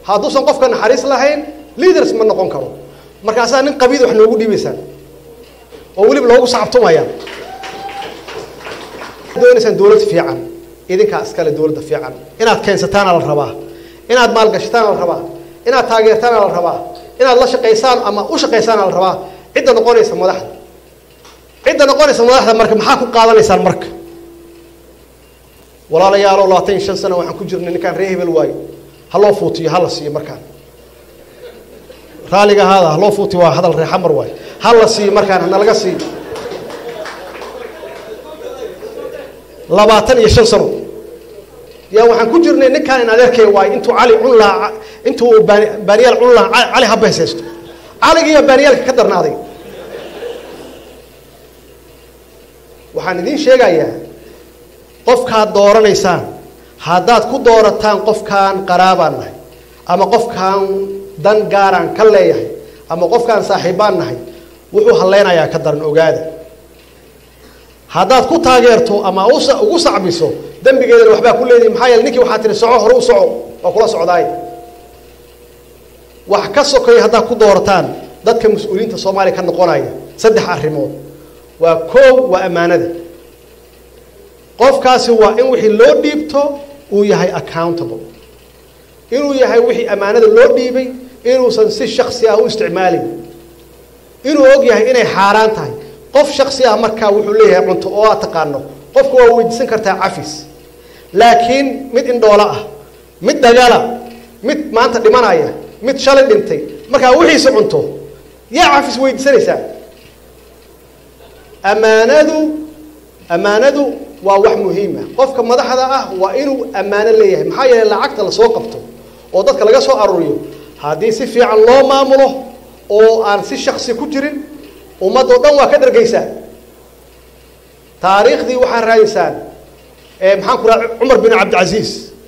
hadduusan qofka naxariis lahayn leaders ma noqon karo markaasaa nin qabiid wax noogu dhiibaysaan oo weliba loogu sacabtumaya doonaysaan dowlad fiican idinkaa iskale dowladda fiican inaad keensataana la rabaa inaad maalgashataana la rabaa inaad taageertaana la rabaa inaad la shaqaysaan ama u shaqaysaana la rabaa cidda noqonaysa madaxda cidda noqonaysa madaxda marka maxaa ku qaadanaysaan marka walaalayaalow labaatan iyo shan sano waxaan ku jirnay ninkaan ree hebel waayo ha loo fuutiyo ha la siiyo markaan raaliga ahaada ha loo fuutiyo waa hadal ree xamar waayo ha la siiyo markaan nalaga siiyo labaatan iyo shan sano yaa waxaan ku jirnay ninkaan in adeerkay waayo intuu cali cun lahaa intuu baaniyaal cun lahaa cali ha beesaysto caligiiyo baaniyaalka ka darnaaday waxaan idiin sheegayaa qofkaad dooranaysaan haddaad ku doorataan qofkaan qaraabaan nahay ama qofkaan dan gaaraan ka leeyahay ama qofkaan saaxiibbaan nahay wuxuu halleynayaa ka daran ogaada haddaad ku taageerto ama ugu sacbiso dembigeedana waxbaa ku leedihi maxaa yeele ninkii waxaa tihi soco hore u soco waa kula socdaay wax ka sokeeya haddaad ku doorataan dadka mas-uuliyiinta soomaaliya ka noqonaya saddex arrimood waa koow waa ammaanada qofkaasi waa in wixii loo dhiibto uu yahay accountable inuu yahay wixii ammaanada loo dhiibay inuusan si shaksi ah u isticmaalin inuu og yahay inay xaaraan tahay qof shaksi ah markaa wuxuu leeyahay cunto oo aad taqaano qofka waa weydiisan kartaa cafis laakiin mid indhoolo ah mid dhagala mid maanta dhimanaya mid shalay dhintay markaa wixiisa cunto yaa cafis weydiisanaysaa ammaanadu ammaanadu waa wax muhiima qofka madaxda ah waa inuu ammaano leeyahay maxaa yeelay lacagta lasoo qabto oo dadka laga soo aruuriyo haddii si fiican loo maamulo oo aan si shaksi ku jirin ummadoo dhan waa ka dhargaysaa taariikhdii waxaa raadiysaan maxaan ku raa cumar bin cabdilcasiis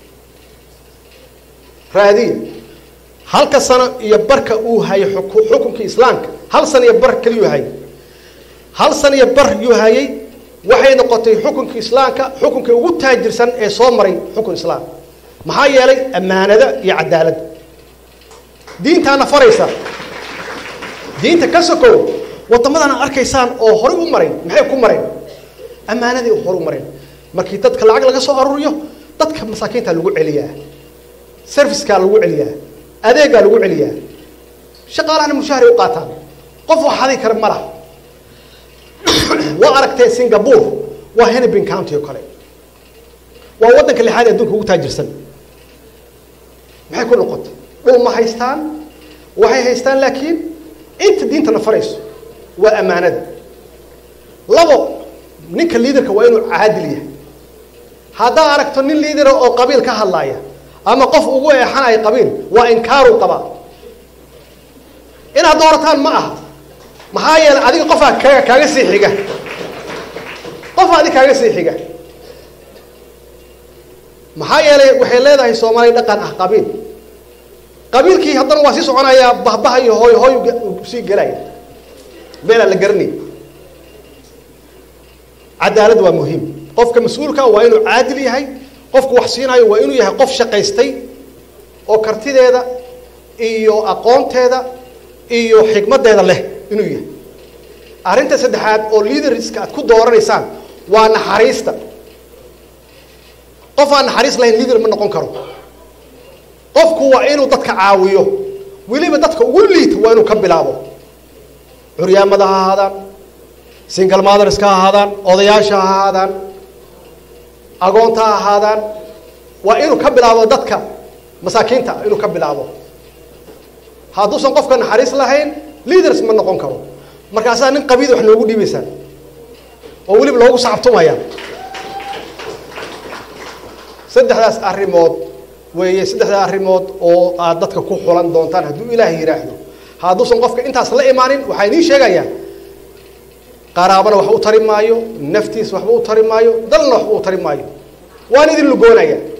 raadiya halka sano iyo barka uu hayay xukunka islaamka hal sano iyo bar keliyuu hayay hal sano iyo bar yuu hayay waxay noqotay xukunka islaamka xukunka ugu taajirsan ee soo maray xukun islaam maxaa yeelay ammaanada iyo cadaaladda diintaana faraysa diinta ka sokow waddamadana arkaysaan oo horey u marayn maxay ku mareen ammaanadii hore u mareen markii dadka lacag laga soo aruuriyo dadka masaakiinta lagu celiyaa servicekaa lagu celiyaa adeegaa lagu celiyaa shaqaalahana mushahari u qaataan qof wax hadi kara ma laha waa aragtee singapore waa hennepin county oo kale waa waddanka lixaad ee adduunka ugu taajirsan maxay ku noqotay dhul ma haystaan waxay haystaan laakiin inta diintana farayso waa ammaanada labo ninka liidarka waa inuu caadil yahay haddaad aragto nin liidara oo qabiil ka hadlaaya ama qof ugu eexanaya qabiil waa inkaaruu qabaa inaad doorataan ma aha maxaa yeelay adiga qofaa kaaga kaaga sii xiga qofaa adiga kaaga sii xiga maxaa yeelay waxay leedahay soomaaliya dhaqan ah qabiil qabiilkii haddana waa sii soconayaa bahbaha iyo hooy hooy sii gelaya meelaan la garanay cadaalad waa muhiim qofka mas-uulka waa inuu caadil yahay qofku wax siinayo waa inuu yahay qof shaqaystay oo kartideeda iyo aqoonteeda iyo xikmaddeeda leh inuu yahay arrinta saddexaad oo liaderska aad ku dooranaysaan waa naxariista qof aan naxariis lahayn liader ma noqon karo qofku waa inuu dadka caawiyo weliba dadka ugu liita waa inuu ka bilaabo curyaamada ha ahaadaan single motherska ha ahaadaan odayaasha ha ahaadaan agoonta ha ahaadaan waa inuu ka bilaabo dadka masaakiinta inuu ka bilaabo hadduusan qofka naxariis lahayn leaders ma noqon karo markaasaa nin qabiid wax noogu dhiibaysaan oo weliba loogu sacabtumaya saddexdaas arrimood weeye saddexdaa arrimood oo aad dadka ku xulan doontaan hadduu ilaahay yidhaahdo hadduusan qofka intaas la imaanin waxaa idiin sheegayaa qaraabana waxba u tari maayo naftiisa waxba u tari maayo dalna waxba u tari maayo waan idin lugoonaya